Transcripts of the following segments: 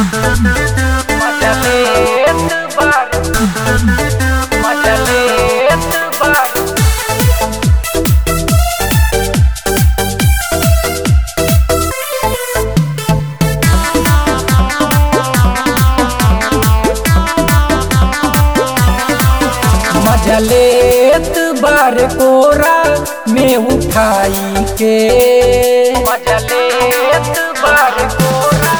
Majaleta bar Majaleta bar मजलेत बार कोरा में उठाई के मजलेत बार कोरा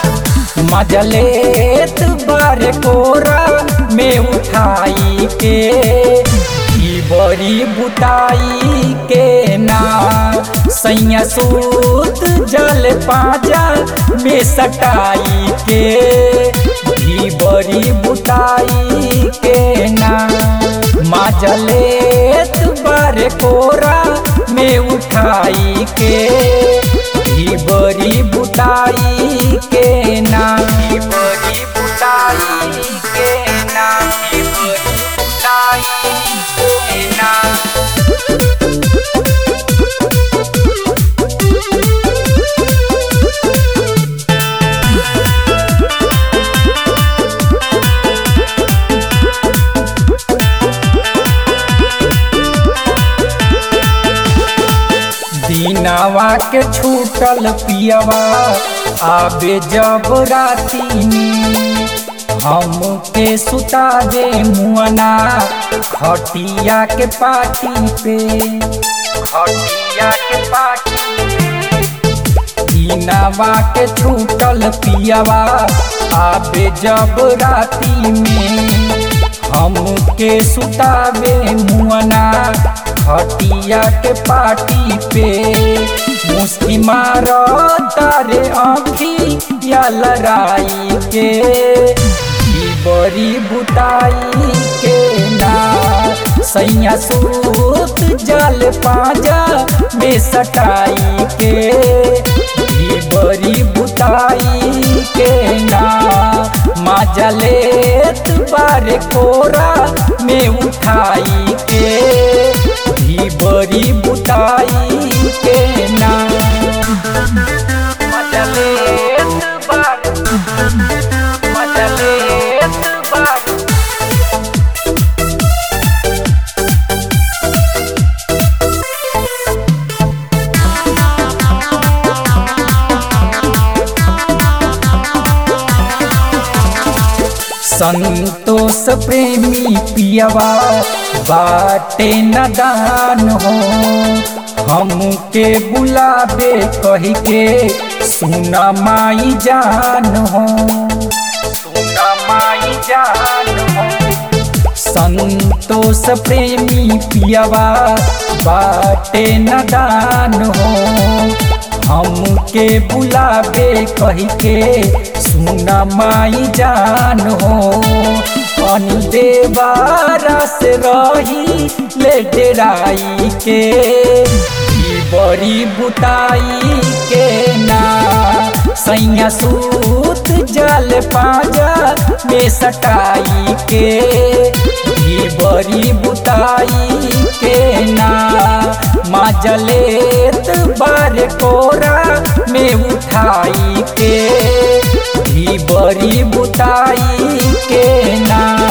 मजलेत बार कोरा में उठाई के ई बड़ी बुताई के ना सैया सूत जल पाजा में सटाई के ई बड़ी बुताई के ना माजलेत बार कोरा में उठाई के ही बड़ी बुताई के ना ही बड़ी बुताई के ना ही बड़ी बुताई के ना दीनावा के छूटल पियवा आबे जब राती में हम के सुता दे मुअना खटिया के पाटी पे खटिया के पाटी पे दीनावा के छूटल पियवा आबे जब राती में हम के सुतावे मुअना खटिया के पाटी पे मुस्की मार तारे आँखी या लड़ाई के ई बड़ी बुताई के ना सैया सूत जल पाजा में सटाई के ई बड़ी बुताई के ना माजलेत बार कोरा में उठाई के ही बड़ी बुताई के ना मजलेत बार मजलेत बार संतोष प्रेमी पियवा बाटे नदान हो हमके बुलाबे कह के सुना माई जान हो सुना माई जान हो संतोष प्रेमी पियवा बाटे नदान हो हमके बुलाबे कह के सुना माई जान हो देवारा से रही ले डेराई के ई बड़ी बुताई के ना सैया सूत जल पाजा में सटाई के ई बड़ी बुताई के ना माजलेत बार कोरा में उठाई के ही बड़ी बुताई के ना